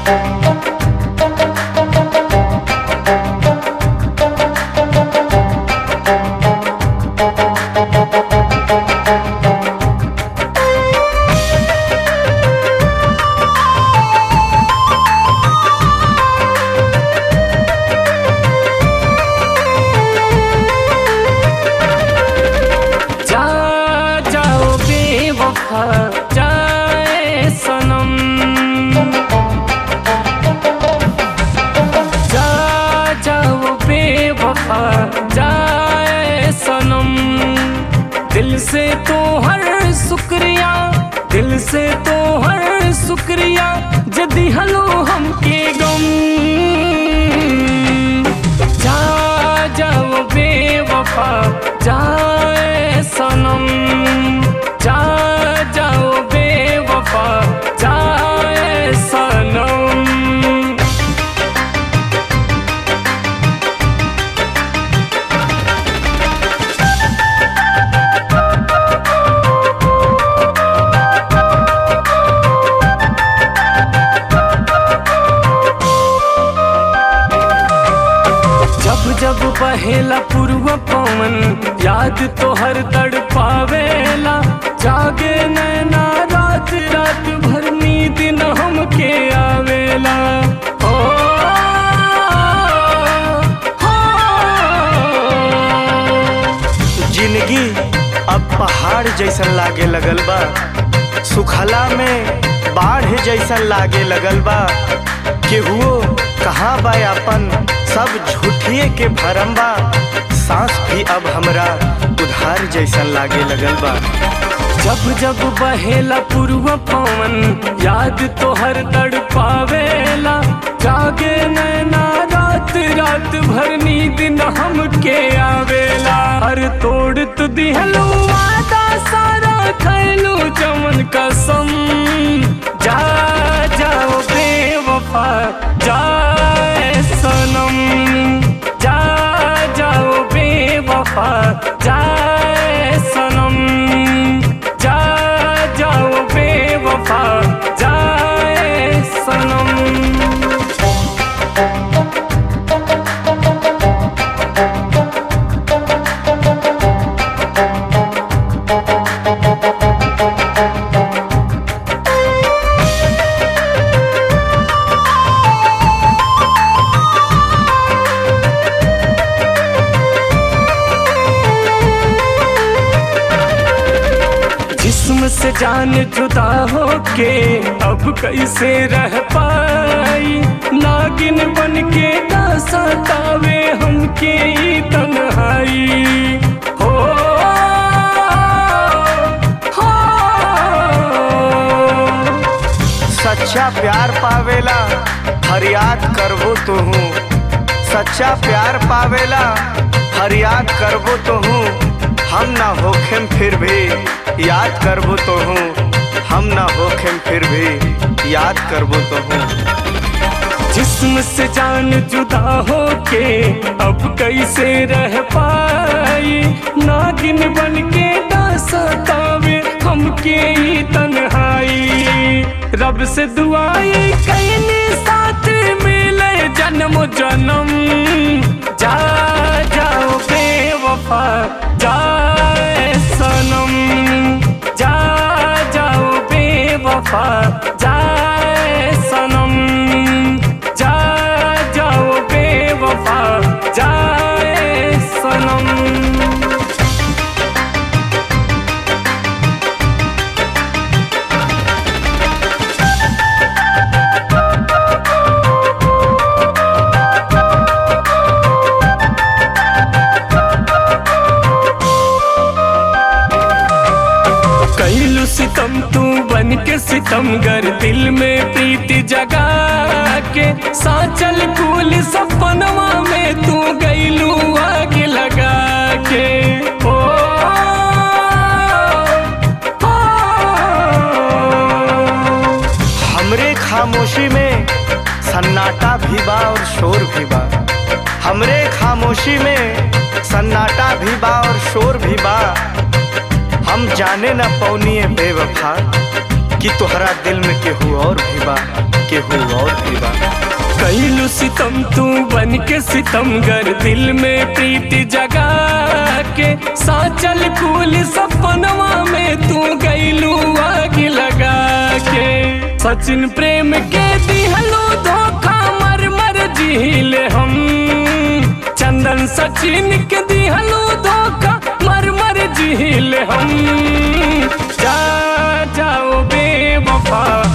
जा जाओ बेवफा जाए सनम जा जाओ बेवफा जाए सनम दिल से तो हर शुक्रिया दिल से तो हर शुक्रिया जदी हलो हमके गम जा जाओ बेवफा जाए सनम जा जाओ बेवफा जाए सनम जब जब बहेला पूर्व पवन याद तो हर तड़ पावेला जागे नैना रात रात भर नींद न हमके आवेला ओ, हो, जिंदगी अब पहाड़ जैसन लागे लगल बा सुखला में बाढ़ जैसन लागे लगल बा केहुओ कहाँ बा अपन सब झूठिए के भरम बा सांस भी अब हमरा उधार जैसन लागे लगल बा जब जब बहेला पूर्व पवन याद तो हर तड़ पावेला जागे नैना रात रात भर नींद न हमके आवेला हर तोड़ तु दिहलो वादा सारा खैलू चमन कसम जा जाओ बेवफा जाए सनम जा जाओ बेवफा जाए सनम जा जाओ बेवफा जाए सनम जिस्म से जान जुदा होके अब कैसे रह पाई नागिन बन के ना सतावे हमके ई तन्हाई हो हो सच्चा प्यार पावेला फरियाद करबो तो हूँ सच्चा प्यार पावेला फरियाद करबो तो हूँ हम ना होखेम फिर भी याद करबो तो हूँ हम ना होखेम फिर भी याद करबो तो हूँ जिस्म से जान जुदा होके अब कैसे रह पाई नागिन बन के ना सतावे हमके ई तन्हाई रब से दुआई कैनी साथ मिले जन्म जन्म जा जाओ बेवफा जाए सनम जा जाओ बेवफा जाए सनम जा जाओ बेवफा जाए सनम कैलू सितम तू बन के सितमगर दिल में प्रीति जगा के साचल कुल सपनवा में तू गैलू आग लगा के ओ, ओ, हमरे खामोशी में सन्नाटा भी बा और शोर भी बा हमरे खामोशी में सन्नाटा भी बा और शोर भी बा हम जाने न पौनिए बेवफा कि तोहरा दिल में केहू और भी बा केहू और भी बा कैलू सितम तू बन के सितमगर दिल में प्रीति जगा के साचल कुल सपनवा में तू गैलू आग लगा के सचिन प्रेम के दिहलो धोखा मर मर झील हम चंदन सचिन के दिहलो धोखा मर मर झील हम जा जाओ बेवफा